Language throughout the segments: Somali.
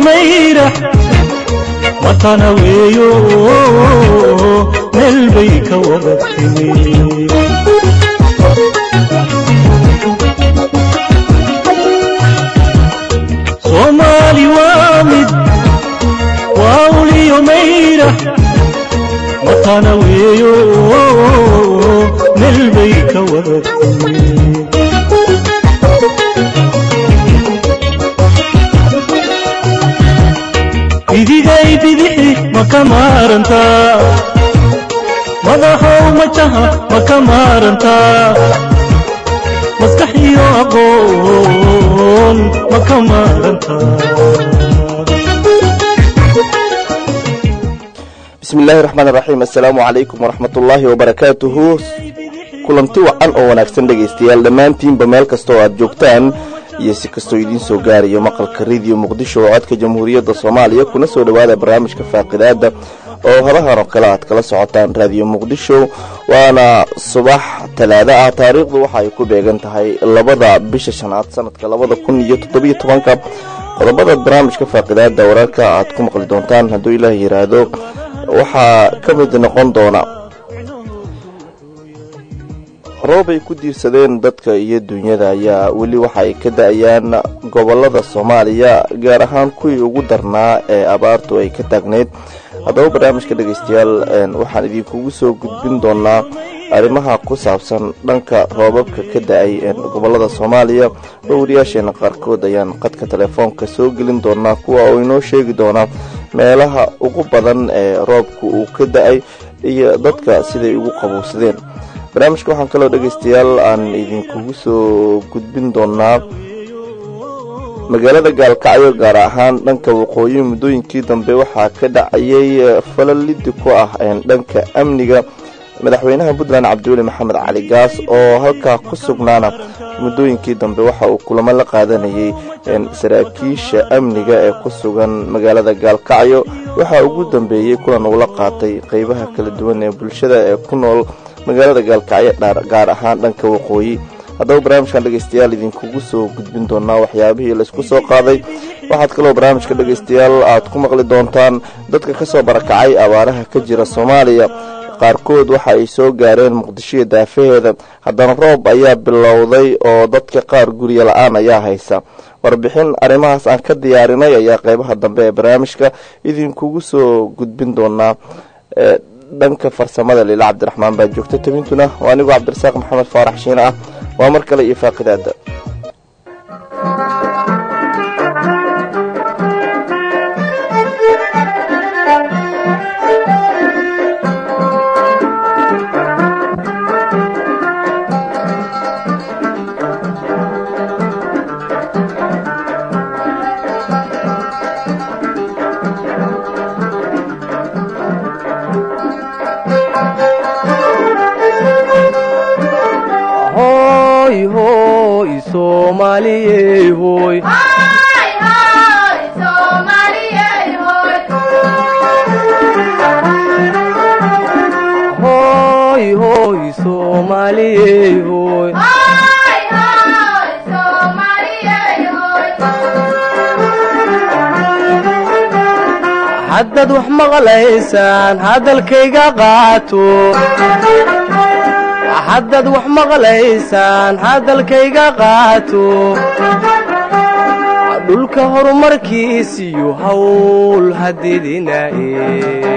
mayrax watana weeyo meel bay ka wada timi soomaali waa mid waa uliyo mayrax watana weeyo meel bay ka wada timi bidigay bidixi ma ka maarantaa madaxow majaha ma ka maarantaa maskax iyo aqoon ma ka maarantaa bismi illaahi raxmaan raxiim assalaamu calaykum waraxmat ullaahi wabarakaatuhu kulanti wacan oo wanaagsan dhegaystayaal dhammaantiinba meel kasta oo aad joogtaan iyo si kastoo idiin soo gaarayo maqalka rediyo muqdisho oo codka jamhuuriyadda soomaaliya kuna soo dhowaada barnaamijka faaqidaada oo horahan oo kale aad kala socotaan raadiyo muqdisho waana subax talaado ah taariikhdu waxa ay ku beegan tahay labada bisha shanaad sanadka labada kun iyo toddobiyo tobanka qodobada barnaamijka faaqidaada wararka aad ku maqli doontaan hadduu ilaah yiraahdo waxaa ka mid noqon doona roob ay ku diirsadeen dadka iyo dunyada ayaa weli waxa ay ka da-ayaan gobolada soomaaliya gaar ahaan kuwii ugu darnaa ee abaartu ay ka taagneyd haddaba barnaamijka dhegaystayaal waxaan idinkugu soo gudbin doonaa arrimaha ku saabsan dhanka roobabka ka da-ay gobolada soomaaliya dhowriyaasheena qaarkood ayaan qadka telefoonka soo gelin doonaa kuwa oo inoo sheegi doonaa meelaha ugu badan ee roobka uu ka da-ay iyo dadka siday ugu qabowsadeen barnaamijka waxaan kaloo dhegaystayaal aan idinkugu soo gudbin doonaa magaalada gaalkacyo gaar ahaan dhanka waqooyi muddooyinkii dambe waxaa ka dhacayay falalidi ku ah dhanka amniga madaxweynaha puntland cabdiweli maxamed cali gaas oo halkaa ku sugnaana muddooyinkii dambe waxa uu kulamo la qaadanayay saraakiisha amniga ee ku sugan magaalada gaalkacyo waxaa ugu dambeeyey kulan uu la qaatay qeybaha kala duwan ee bulshada ee ku nool magaalada gaalkacyo gaar ahaan dhanka waqooyi haddaba barnaamijkan dhegaystayaal idinkugu soo gudbin doonaa waxyaabihii laysku soo qaaday waxaad kaloo barnaamijka dhegaystayaal aad ku maqli doontaan dadka kasoo barakacay abaaraha ka jira soomaaliya qaarkood waxa ay soo gaareen muqdishoiyo daafaheeda haddana roob ayaa bilowday oo dadka qaar guryo la-aan ayaa haysa warbixin arrimahaas aan ka diyaarinay ayaa qeybaha dambe ee barnaamijka idinkugu soo gudbin doonaa dhanka farsamada liila cabdiraxmaan baa joogta tabintuna waa anigoo cabdirasaaq maxamed faarax shiine ah waa mar kale iyo faaqidaada haddaad wax maqlaysaan hadalkayga qaato haddaad wax maqlaysaan hadalkayga qaato dhulka horumarkiisiyo hawl hadidinaaye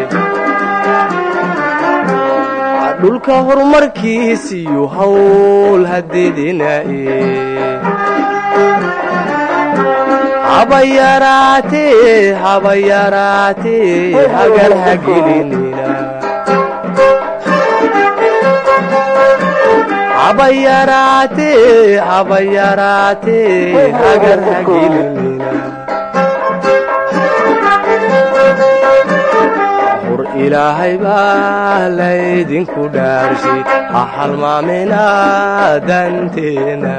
dhulka horumarkiisiyo hawl hadidinaaye haba yaraatee haba yaraatee hagar hagelinina haba yaraatee haba yaraatee hagar hagelinina hor ilaahay baa laydinku dhaarshay ha halmaamina danteena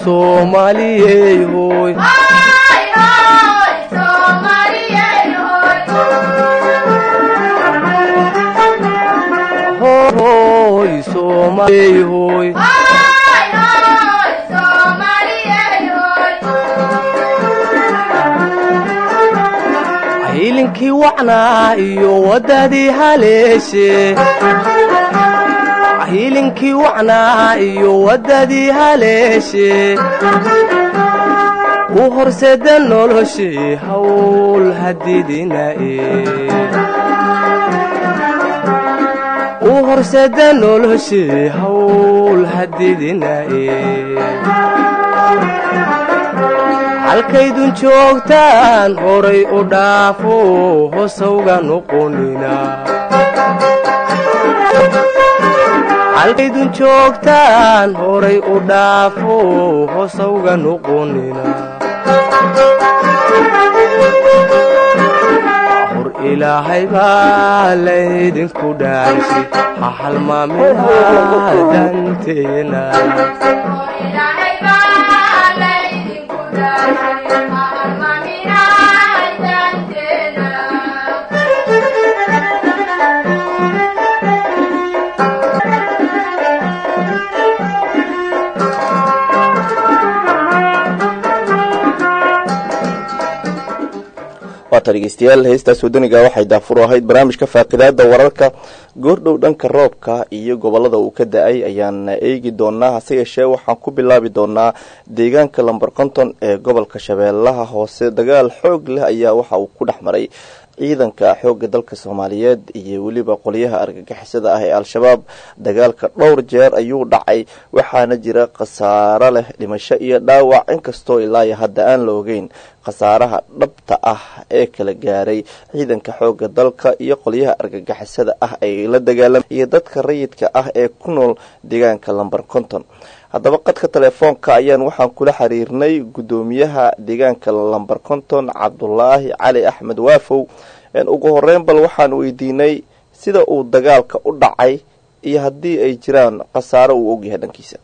soomaaliyey hooy hooy soomaaliyey hooy hilinkii wacnaa iyo waddadii haleeshe hilinkii wacnaa iyo waddadii haleeshe u horseda noloshii hawl hadidinae u horseda noloshii hawl hadidinae halkaydun joogtaan horay u dhaafo hosawga noqonina halkaydun joogtaan horay u dhaafo hosawga noqonina hor ilaahay baa laydinku dhaarsi ha halmaamina danteena waata dhegeystayaal heestaas wadaniga waxay daafur ahayd barnaamijka faaqidaada wararka goordhow dhanka roobka iyo gobolada uu ka da-ay ayaan eegi doonaa hase yeeshee waxaan ku bilaabi doonaa deegaanka lamber konton ee gobolka shabeellaha hoose dagaal xoog leh ayaa waxa uu ku dhex maray ciidanka xoogga dalka soomaaliyeed iyo weliba qolyaha argagixisada ah ee al-shabaab dagaalka dhowr jeer ayuu dhacay waxaana jira khasaaro leh dhimasho iyo dhaawac inkastoo ilaayo hadda aan la ogeyn khasaaraha dhabta ah ee kala gaaray ciidanka xoogga dalka iyo qolyaha argagixisada ah ay la dagaalamay iyo dadka rayidka ah ee ku nool deegaanka lamber konton haddaba qadka telefoonka ayaan waxaan kula xiriirnay guddoomiyaha deegaanka lamber konton cabdulaahi cali axmed waafow ugu horeyn bal waxaan weydiinay sida uu dagaalka u dhacay iyo haddii ay jiraan khasaaro uu ogyahay dhankiisa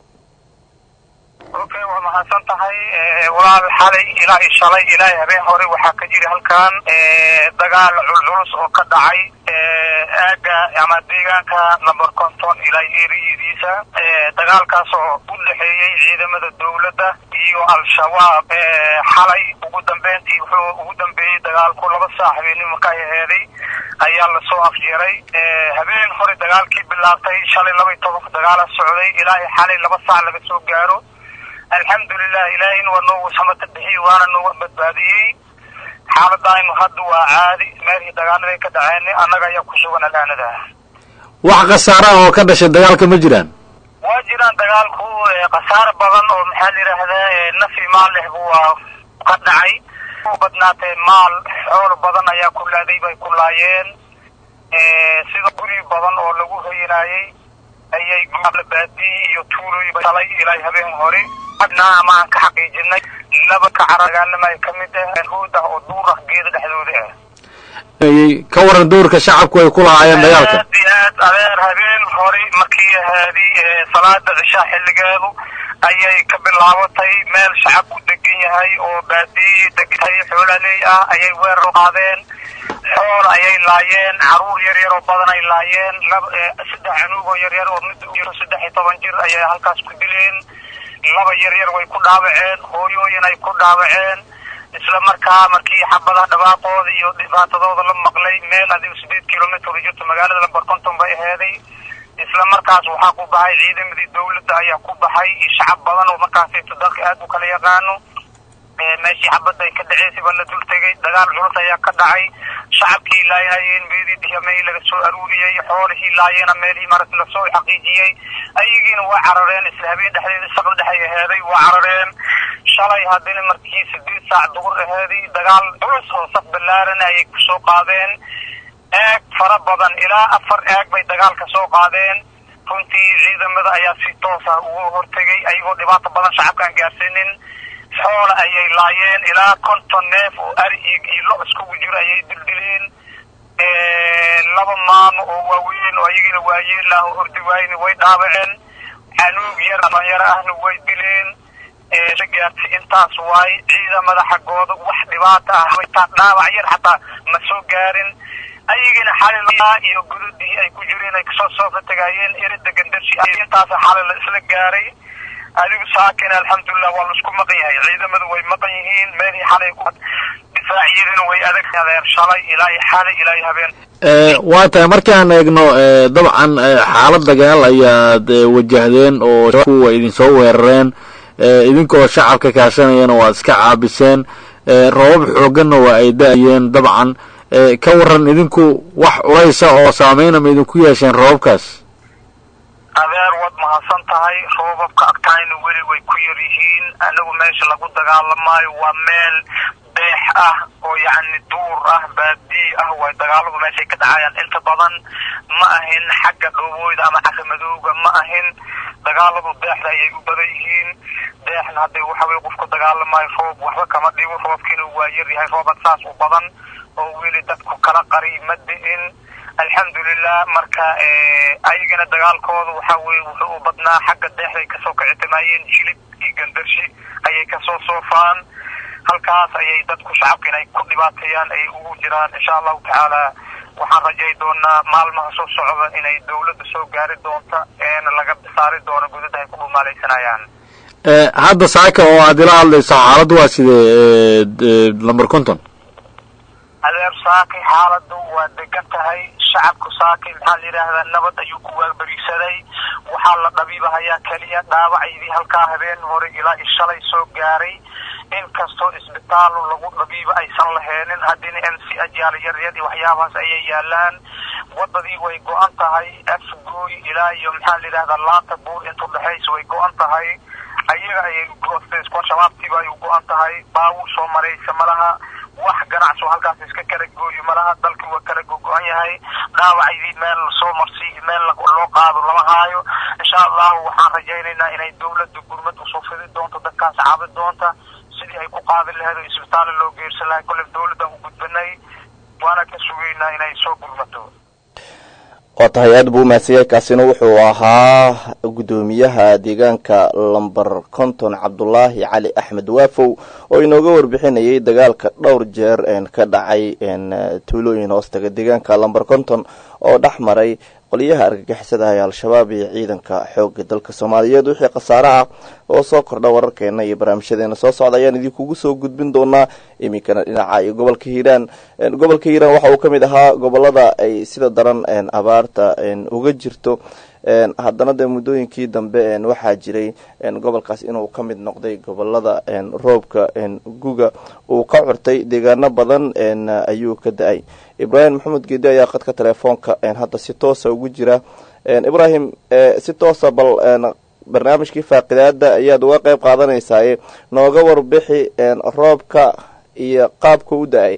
okay waa mahadsan tahay walaal xalay ilaa iyo shalay ilaa habeen hore waxaa ka jira halkan dagaal culculus oo ka dhacay aaga ama deegaanka number conton ilaa eriyadiisa dagaalkaas oo u dhexeeyey ciidamada dowladda iyo al-shabaab xalay ugu dambeyntii wuxuu ugu dambeeyey dagaalku laba saac habeenimo ka aheeday ayaa lasoo afjeeray habeen hore dagaalkii bilaabtay shalay laba iyo tobanka dagaala socday ilaa iyo xalay laba saac laga soo gaaro alxamdulilah ilaahayna waa noogu samata bixiyey waana nooga badbaadiyey xaaladaynu hadda waa caadi meelhii dagaalada ka dhaceen annaga ayaa ku sugan alaanada wax khasaara oo ka dhashay dagaalka ma jiraan waa jiraan dagaalku khasaare badan oo maxaa la yidhaahdaa nafi maal leh waa ka dhacay u badnaatee maal xoolo badan ayaa ku laaday bay ku laayeen sida guri badan oo lagu hoyanaayey ayay baadiyi iyo tuuloy shalay ilaa habeen hore adna ama aan ka xaqiijinay laba ka caragaalamay ka mid ah hood ah oo duur ah geeda dhexdooda ah ka waran doorka shacabku ay ku lahaayeen dagaalka aad iyo aad adeer habeen hore markii ahaadi salaada cishaa xilligeedu ayay ka bilaabatay meel shacabku degan yahay oo baadiyi degahay xoolaaley ah ayay weerar qaadeen xool ayay laayeen caruur yar yar oo badan ay laayeen laba saddex canuug oo yar yar oo mid u jiro saddex iyo toban jir ayay halkaas ku dileen laba yar yar way ku dhaawaceen hooyooyin ay ku dhaawaceen isla markaa markii xabadaha dhawaaqooda iyo dhibaatadooda la maqlay meel adigo sideed kilomitr u jirto magaalada lamber conton bay aheeday isla markaas waxaa ku baxay ciidamadii dawladda ayaa ku baxay iyo shacab badan oo markaasayto dalka aad u kala yaqaano meeshii xabadda ay ka dhaceysay baa la dul tegay dagaal culus ayaa ka dhacay shacabkii laayayeen meedidii meel laga soo aruuriyey xoolihii laayeena meelihii marat lasoo xaqiijiyey ayagiina waa carareen isla habeen dhexdeeda saqal dhexay aheeday waa carareen shalay haddina markii sideed saac dugur aheeday dagaal culus oo saf ballaaran ayay kusoo qaadeen eeg fara badan ilaa afar eeg bay dagaalka soo qaadeen runtii ciidamada ayaa si toosa ugu hortegay ayagoo dhibaato badan shacabkaan gaarsiinin xoola ayay laayeen ilaa konton neef oo ari iyo lo iskugu jiro ayay dildileen laba maamo oo waaweyn oo ayagiina waayeel ah oo hordi waayna way dhaabaceen canuug yar dhalinyaro ahna way dileen la gaartay intaas waaye ciidamada xaggooda wax dhibaata ah xitaa dhaawac yar xataa ma soo gaarin ayagina xalil iyo gududii ay ku jireen ay kasoo soofa tagaayeen erida gandarsi intaas xalil la isla gaaray adigu saakin alxamdulilah waa laisku maqan yahay ciidamadu way maqan yihiin meelii xalay ku difaaciyaduna way adag adeer shalay ilaa iyo xalay ilaa iyo habeen waa tahay markaan eegno dabcan xaalad dagaal ayaad wajahdeen oo kuwa idinsoo weerareen idinkoo shacabka kaashanayana waad iska caabiseen roobab xooganna waa ay da-ayeen dabcan ka waran idinku wax culaysa oo saameyna ma idinku yeesheen roobabkaas adeer waad mahadsan tahay roobabka agtaayna weli way ku yar yihiin anagu meesha lagu dagaalamaayo waa meel beex ah oo yacni duur ah baadii ah way dagaaladu meeshay ka dhacayaan inta badan ma ahin xagga dhowooyda ama caramadooga ma ahin dagaaladu deexda ayay u badan yihiin deexna hadday waxa weye qofku dagaalamaayo roob waxba kama dhigo roobkiina waa yar yahay roobad saas u badan oo weli dadku kala qari ma di'in alxamdulilah marka ayagana dagaalkooda waxa weye wuxuu u badnaa xagga deexday kasoo kicitimaayeen jilib iyo gandarshi ayay kasoo soofaan halkaas ayay dadku shacabka inay ku dhibaateeyaan ay ugu jiraan insha allahu tacaala waxaan rajay doonaa maalmaha soo socda inay dawladda soo gaari doonta eena laga saari doono gudaha ay ku dhumaalaysanayaan hadda saaka oo aad ila hadlayso xaaladdu waa sidee lamber conton adeer saakay xaaladu waa degan tahay shacabku saakay maxaa la yidhaahdaa nabad ayuu ku waaberisaday waxaa la dhabiibahayaa keliya dhaawacaydii halkaa habeen hore ilaa i shalay soo gaaray inkastoo isbitaalu lagu dhabiiba aysan laheenin haddina m c ajaal yaryar iyo waxyaabahaas ayay yaalaan wadadii way go-an tahay afgooy ilaa iyo maxaa la yidhahdaa laanta buur intu dhexaysa way go-an tahay ayaga ayay goostay isku shabaabtiiba ay u go-an tahay baawur soo maraysa malaha wax ganacsi oo halkaas iska kala gooyo malaha dalkii waa kala gogo-an yahay dhaawacaydii meel soo marsiiyo meel loo qaado lama haayo insha allahu waxaan rajaynaynaa inay dawladda gurmad usoo fidi doonto dadkaas caabi doonta sidii ay ku qaadi lahayd oo isbitaalla loo geersan lahay kolle dawladdan u gudbanay waana ka sugaynaa inay soo gurmato waa tahay aad buu umahadsanyay kaasina wuxuu ahaa guddoomiyaha deegaanka lamber konton cabdulaahi cali axmed waafow oo inooga warbixinayay dagaalka dhowr jeer ka dhacay tuulooyin hoostaga deegaanka lamber konton oo dhex maray qolyaha argagixisada ee al-shabaab iyo ciidanka xooga dalka soomaaliyeed wixii khasaare ah oo soo kordha wararkeena iyo barnaamijyadeena soo socda ayaan idinkugu soo gudbin doonaa iminkana dhinaca iyo gobolka hiiraan gobolka hiiraan waxa uu ka mid ahaa gobolada ay sida daran abaarta uga jirto haddana dee muddooyinkii dambe waxaa jiray gobolkaas inuu ka mid noqday gobolada roobka guga uu ka curtay deegaano badan ayuu ka da-ay ibraahim maxamed geedi ayaa qadka telefoonka hadda si toosa ugu jira ibraahim si toosa bal barnaamijkii faaqidaada ayaad uga qeyb qaadanaysaa nooga warbixi roobka iyo qaabka u da-ay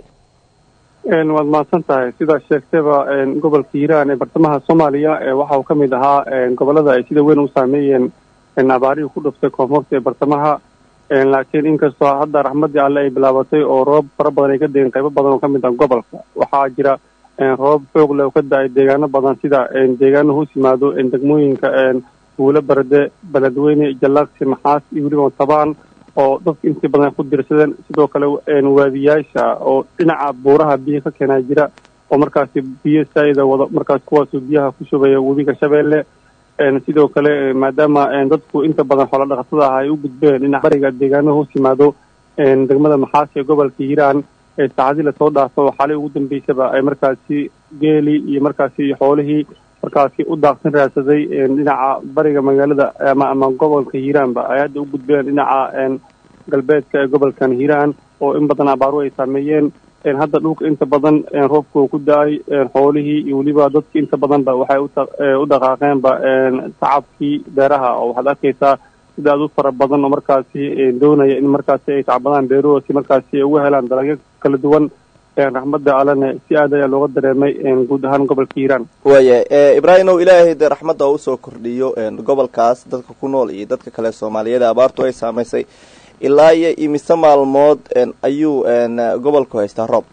waad mahadsan tahay sidaa sheegtayba gobolka hiiraan ee bartamaha soomaaliya waxa uu ka mid ahaa gobolada ay sida weyn u saameeyeen abaarihii ku dhuftay koonfurta ee bartamaha laakiin inkastoo hadda raxmadii alle ay bilaabatay oo roob fara badan ay ka degeen qaybo badan oo ka mid ah gobolka waxaa jira roob xoog leh oo ka da-ay deegaano badan sida deegaano hoos yimaado degmooyinka guulo barde beledweyne jalaaqsi maxaas iyo weliba tabaan oo dadka intii badan ku dirsadeen sidoo kale waadiyaasha oo dhinaca buuraha biyo ka keenaa jira oo markaasi biyo saayida wado markaas kuwaasoo biyaha ku shubaya webiga shabeelle sidoo kale maadaama dadku inta badan xoola dhaqatada ah ay u gudbeen dhinaca bariga deegaano hoos yimaado degmada maxaas ee gobolka hiiraan ee saacadii lasoo dhaafo oo xalay ugu dambeysaba ay markaasi geeli iyo markaasi xoolihii markaasi u daaqsin raadsaday dhinaca bariga magaalada ama ama gobolka hiiraanba ay hadda u gudbeen dhinaca galbeedka ee gobolkan hiiraan oo in badan abaaru ay saameeyeen hadda dhulka inta badan roobka uu ku da-ay xoolihii iyo weliba dadki inta badanba waxay u dhaqaaqeenba tacabkii beeraha oo waxaad arkaysaa sida aad u fara badan oo markaasi doonaya in markaasi ay tacbadaan beeruhu si markaasi ay uga helaan dalagyo kala duwan raxmadda allene si aad ayaa looga dareemay guud ahaan gobolka hiiraan waaya ibraahim ow ilaahay dee raxmadda oo usoo kordhiyo gobolkaas dadka ku nool iyo dadka kale soomaaliyeed abaartu ay saamaysay ilaa iyo imise maalmood ayuu gobolku haystaa roob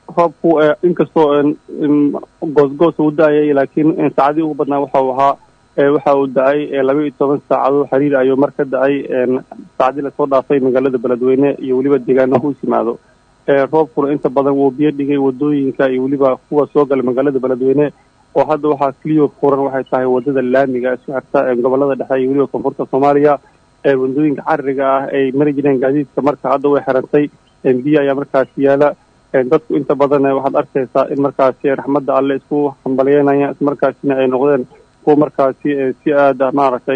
roobku inkastoo goosgoos u da-ayay laakiin saacadii ugu badnaa waxa uu ahaa waxa uu da-ay laba iyo toban saacadood xiriir ayuu mar ka da-ay saacadii lasoo dhaafay magaalada beledweyne iyo weliba deegaano hoos yimaado roobkuna inta badan wuu biyo dhigay wadooyinka iyo weliba kuwa soo gala magaalada beledweyne oo hadda waxaa keliyo furan waxay tahay wadada laamiga isku xirta gobolada dhexe iyo weliba koonfurta soomaaliya wadooyinka cariga ah ay mari jireen gaadiidka marka hadda way xirantay biyo ayaa markaasi yaala dadku inta badan waxaad arkaysaa in markaasi raxmadda alle isku hambalyeynaya ismarkaasina ay noqdeen kuwa markaasi si aada maaragtay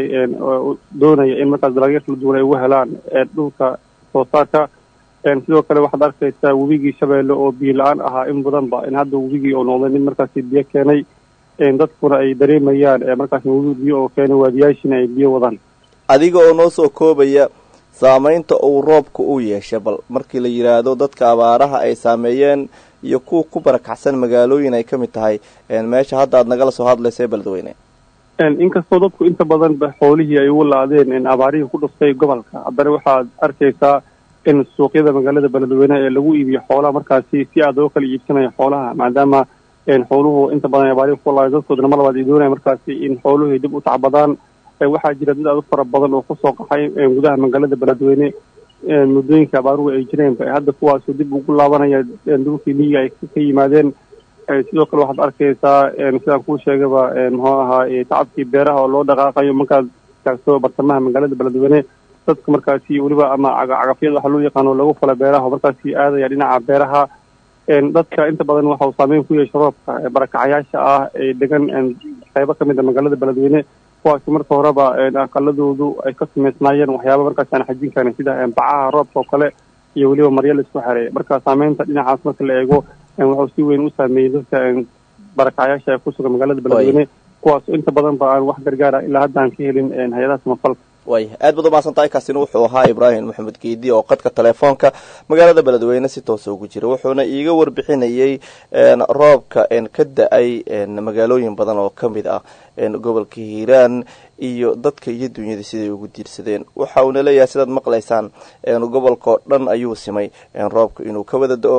doonaya in markaas dalagyo kala duwan ay ugu helaan dhulka soo saarka sidoo kale waxaad arkaysaa webigii shabeelle oo biyo la-aan ahaa in badanba in hadda webigii oo noqday mid markaasi biyo keenay dadkuna ay dareemayaan markaas webi biyo oo keenay waadiyaashiina ay biyo wadaan adiga oo noo soo koobaya saamaynta uu roobka u yeeshay bal markii la yidhaahdo dadka abaaraha ay saameeyeen iyo kuwa ku barakacsan magaalooyin ay ka mid tahay meesha hadda aad nagala soo hadlaysa beledweyne inkastoo dadku inta badan xoolihii ay ugu la-adeen abaarihii ku dhuftay gobolka haddana waxaad arkaysaa in suuqyada magaalada beledweyne ee lagu iibiyo xoolaha markaasi si aada oo kala iibsanaya xoolaha maadaama xooluhu inta badan abaarihi ku la dadkoodana mar labaad ay doonaya markaasi in xooluhu ay dib u tacbadaan waxaa jira dad aad u fara badan oo kusoo qaxay gudaha magaalada beledweyne muddooyinka abaaruhu ay jireenba hadda kuwaasoo dib ugu laabanaya dhulkii miyiga ay ka yimaadeen sidoo kale waxaad arkaysaa sidaan kuu sheegaba muxuu ahaa tacabkii beeraha oo loo dhaqaaqayo markaad taagto bartamaha magaalada beledweyne dadka markaasi weliba ama cagafyada waxa loo yaqaano lagu fala beeraha oo markaasi aadaya dhinaca beeraha dadka inta badan waxa uu saameyn ku yeesha roobka barakacayaasha ah ee degan qaybo ka mid a magaalada beledweyne kuwaasi marka horeba aqaladoodu ay ka samaysnaayeen waxyaaba markaas aan xajin karin sida bacaha roobka oo kale iyo weliba marya la isku xereeya marka saameynta dhinacaas marka la eego wuxuu si weyn u saameeyey dadka barakacayaasha ee ku sugan magaalada beledweyne kuwaas inta badan ba aan wax gargaara ilaa hadda aan ka helin hay-adaha samafalka way aad baad umahadsantahay kaasina wuxuu ahaa ibraahim maxamed geedi oo qadka telefoonka magaalada beledweyne si toosa ugu jira wuxuuna iiga warbixinayey roobka ka da-ay magaalooyin badan oo ka mid ah gobolka hiiraan iyo dadka iyo dunyada siday ugu diirsadeen waxa uuna leeyahay sidaad maqlaysaan gobolka oo dhan ayuu simay roobka inuu ka wada da-o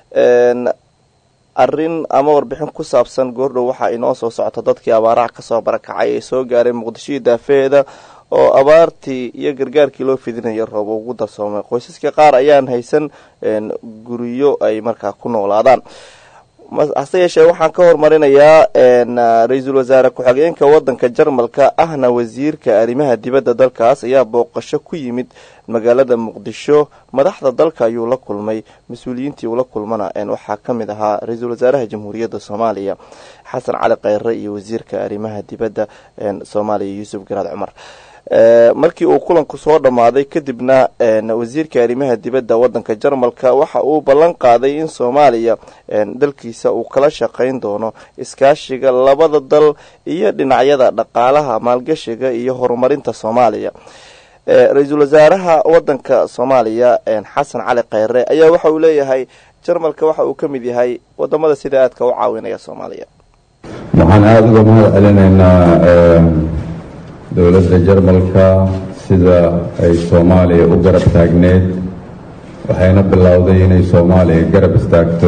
arrin ama warbixin ku saabsan goordhow waxaa inoo soo socota dadkii abaaraha kasoo barakacay ee soo gaaray muqdishoii daafeeda oo abaartii iyo gargaarkii loo fidinaya roob ugu darsoomay qoysaska qaar ayaan haysan guryo ay markaa ku noolaadaan hase yeeshee waxaan ka hormarinayaa ra-iisul wasaare ku-xigeenka wadanka jarmalka ahna wasiirka arrimaha dibadda dalkaas ayaa booqasho ku yimid magaalada muqdisho madaxda dalka ayuu la kulmay mas-uuliyiintii ula kulmana waxaa ka mid ahaa ra-iisul wasaaraha jamhuuriyadda soomaaliya xasan cali kheyre iyo wasiirka arrimaha dibadda soomaaliya yuusuf garaad cumar markii uu kulanku soo dhammaaday kadibna wasiirka arrimaha dibadda wadanka jarmalka waxa uu ballan qaaday in soomaaliya dalkiisa uu kala shaqayn doono iskaashiga labada dal iyo dhinacyada dhaqaalaha maalgashiga iyo horumarinta soomaaliya ra-iisul wasaaraha wadanka soomaaliya xasan cali kheyre ayaa waxa uu leeyahay jarmalka waxa uu ka mid yahay wadamada sida aadka u caawinaya soomaaliya waxaan aada uga mahad celinaynaa dowladda jarmalka sida ay soomaaliya u garab taagneed waxayna bilowday inay soomaaliya garab istaagto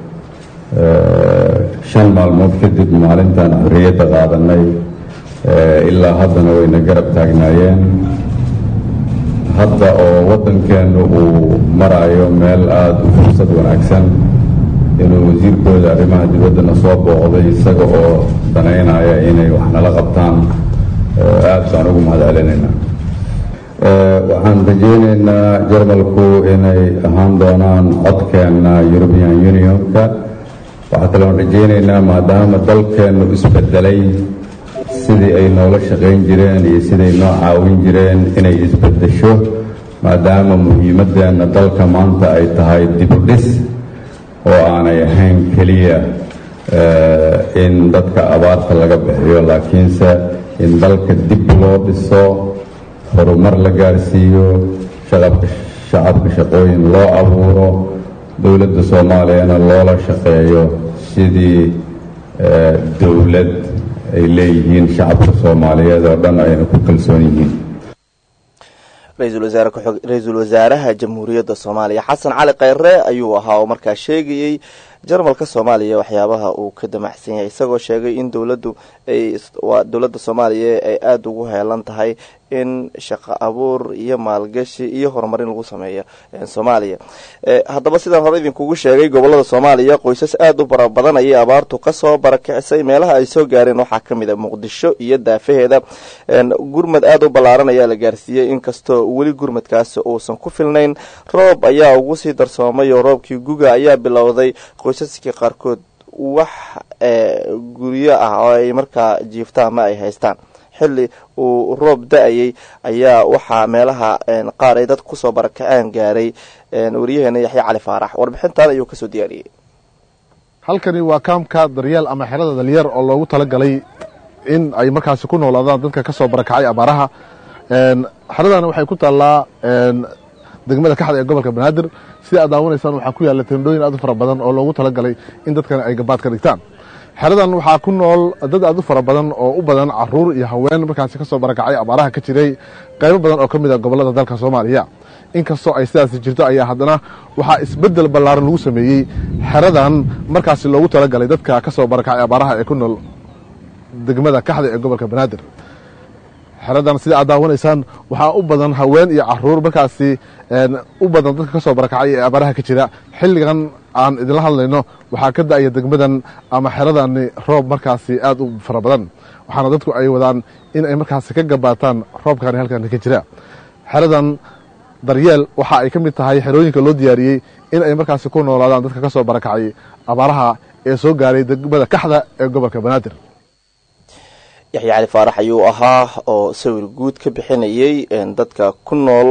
shan maalmood kadib maalintan xorriyadda qaadanay ilaa haddana wayna garab taagnaayeen hadda oo waddankeennu uu maraayo meel aada u fursad wanaagsan inuu wasiirkooda arrimaha dibaddana soo booqday isaga oo danaynaya inay wax nala qabtaan aada baan ugu mahad celinaynaa waxaan rajaynaynaa jarmalku inay ahaan doonaan codkeenna european unionka waxaa kaloon rajaynaynaa maadaama dalkeennu isbedelay sidii ay noola shaqayn jireen iyo siday noo caawin jireen inay isbedesho maadaama muhiimadeenna dalka maanta ay tahay dibudhis oo aanay ahayn keliya in dadka abaarta laga bixiyo laakiinse in dalka dib loo dhiso horumar la gaarsiiyo shaqabka shacabka shaqooyin loo abuuro dowladda soomaaliyana loola shaqeeyo sidii dowlad ay leeyihiin shacabka soomaaliyeed oo dhan ayna ku kalsoon yihiin ra-iisul wasaaraha jamhuuriyadda soomaaliya xasan cali kheyre ayuu ahaa oo markaa sheegayey jarmalka soomaaliya waxyaabaha uu ka damacsan yahay isagoo sheegay in dowladdu ay waa dowladda soomaaliya ay aada ugu heelan tahay in shaqo abuur iyo maalgashi iyo horumarin lagu sameeyo soomaaliya haddaba sidaan hore idinkugu sheegay gobolada soomaaliya qoysas aada u bara badan ayay abaartu kasoo barakicisay meelaha ay soo gaareen waxaa kamid a muqdisho iyo daafaheeda gurmad aada u ballaaran ayaa la gaarsiiyey inkastoo weli gurmadkaasi uusan ku filnayn roob ayaa ugu sii darsoomay oo roobkii guga ayaa bilowday qoysaskii qaarkood wax guryo ah oo ay markaa jiiftaan ma ay haystaan xilli uu roob da-ayay ayaa waxaa meelaha qaar ay dad kusoo barakaceen gaaray wariyaheena yaxya cali faarax warbixintan ayuu kasoo diyaariyey halkani waa kaamka daryeel ama xerada dalyar oo loogu talagalay in ay markaasi ku noolaadaan dadka kasoo barakacay abaaraha xeradani waxay ku taallaa degmada kaxda ee gobolka banaadir sida aad daawanaysaan waxaa ku yaalla tendhooyin aad u fara badan oo loogu talagalay in dadkan ay gabaad ka dhigtaan xeradan waxaa ku nool dad aad u fara badan oo u badan caruur iyo haween markaasi kasoo barakacay abaaraha ka jiray qaybo badan oo ka mid a gobolada dalka soomaaliya inkastoo ay sidaasi jirto ayaa haddana waxaa isbedel ballaaran lagu sameeyey xeradan markaasi loogu talagalay dadka kasoo barakacay abaaraha ee ku nool degmada kaxda ee gobolka banaadir xeradan sida aad daawanaysaan waxaa u badan haween iyo caruur markaasi u badan dadka kasoo barakacay ee abaaraha ka jira xilligan aan idinla hadlayno waxaa ka da-aya degmadan ama xeradani roob markaasi aada u fara badan waxaana dadku ay wadaan in ay markaasi ka gabaataan roobkani halkan ka jira xeradan daryeel waxa ay ka mid tahay xerooyinka loo diyaariyey in ay markaasi ku noolaadaan dadka kasoo barakacay abaaraha ee soo gaaray degmada kaxda ee gobolka banaadir yaxya cali faarax ayuu ahaa oo sawir guud ka bixinayay dadka ku nool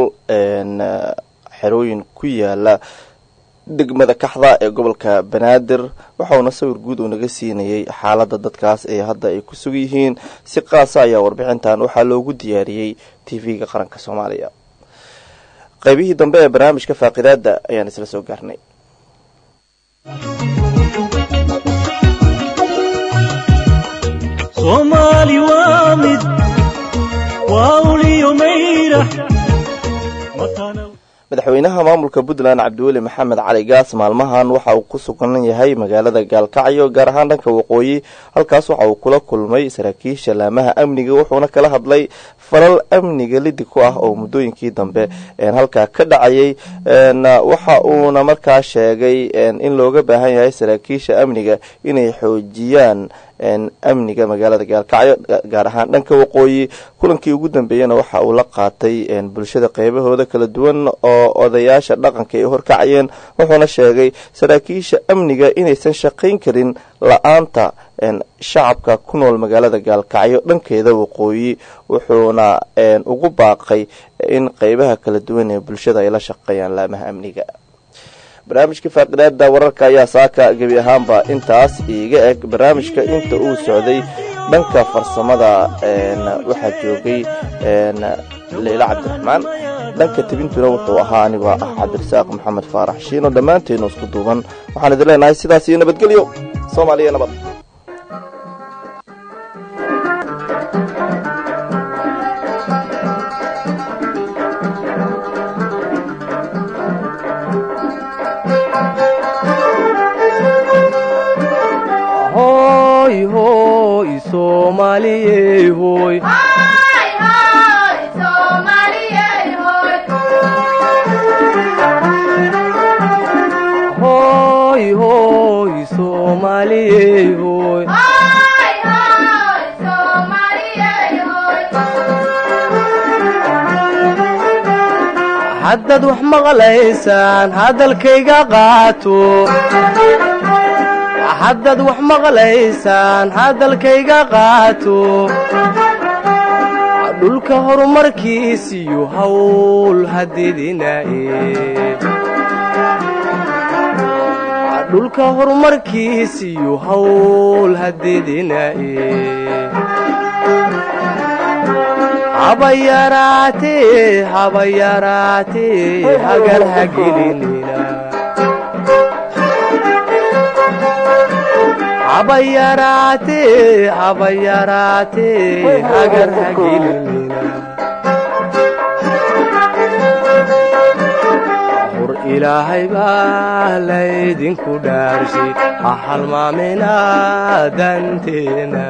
xerooyin ku yaala degmada kaxda ee gobolka banaadir waxauna sawir guud uu naga siinayay xaalada dadkaas ee hadda ay ku sug yihiin si qaasa ayaa warbixintan waxaa loogu diyaariyey tv-ga qaranka soomaaliya qaybihii dambe ee barnaamijka faaqidaada ayaan isla soo gaarnay soomaali waa mid waa uliyo mayrax madaxweynaha maamulka puntland cabdiweli maxamed cali gaas maalmahan waxa uu ku sugan yahay magaalada gaalkacyo gaar ahaan dhanka waqooyi halkaas waxa uu kula kulmay saraakiisha laamaha amniga wuxuuna kala hadlay falal amniga lidi ku ah oo muddooyinkii dambe halkaa ka dhacayay waxa uuna markaa sheegay in looga baahan yahay saraakiisha amniga inay xoojiyaan amniga magaalada gaalkacyo gaar ahaan dhanka waqooyi kulankii ugu dambeeyana waxa uu la qaatay bulshada qeybahooda kala duwan oo odayaasha dhaqanka ay horkacayeen wuxuuna sheegay saraakiisha amniga inaysan shaqayn karin la-aanta shacabka ku nool magaalada gaalkacyo dhankeeda waqooyi wuxuuna ugu baaqay in qeybaha kala duwan ee bulshada ay la shaqeeyaan laamaha amniga barnaamijka faaqidaada wararka ayaa saaka gebi ahaanba intaas iiga eg barnaamijka inta uu socday dhanka farsamada waxaa joogay leyla cabdiraxmaan dhanka tebintuna wuxuu ahaa anigoo ah cabdirasaaq maxamed faarax shiino dhammaanteenu isku duuban waxaan idin leenahay sidaas iyo nabadgelyo soomaaliya nabad hoy hoy soomaaliyey hoy hoy hoy soomaaliyey hoy haddaad wax maqlaysaan hadalkayga qaato haddaad wax maqlaysaan hadalkayga qaato dhulka horumarkiisiyo hawl hadidinaaye dhulka horumarkiisiyo hawl hadidinaaye haba yaraatee haba yaraatee hagar hagelinina haba yaraatee haba yaraatee hagar hagelinina hor ilaahay baa laydinku dhaarshay ha halmaamina danteena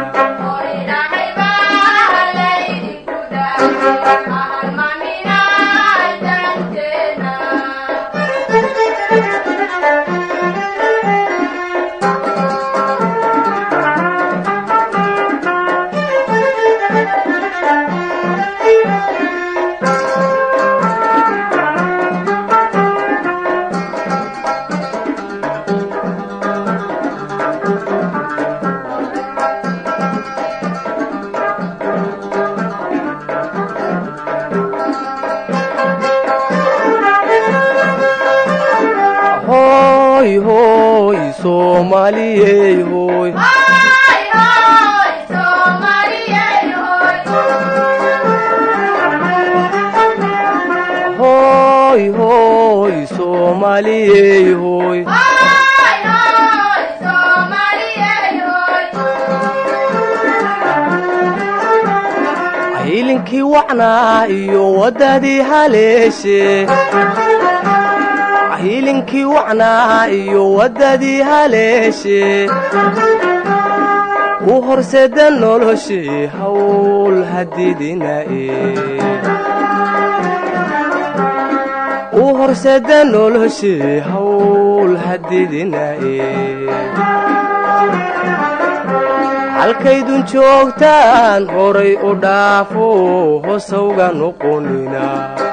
hoy hoy soomaaliyey hoy hoy hoy soomaaliyey hoy ciilinkii wacnaa iyo waddadii haleeshe ciilinkii wacnaa iyo waddadii haleeshe u horseda noloshii hawl hadidinae u horseda noloshii hawl hadidinae halkaydun joogtaan horay u dhaafo hosawga noqonina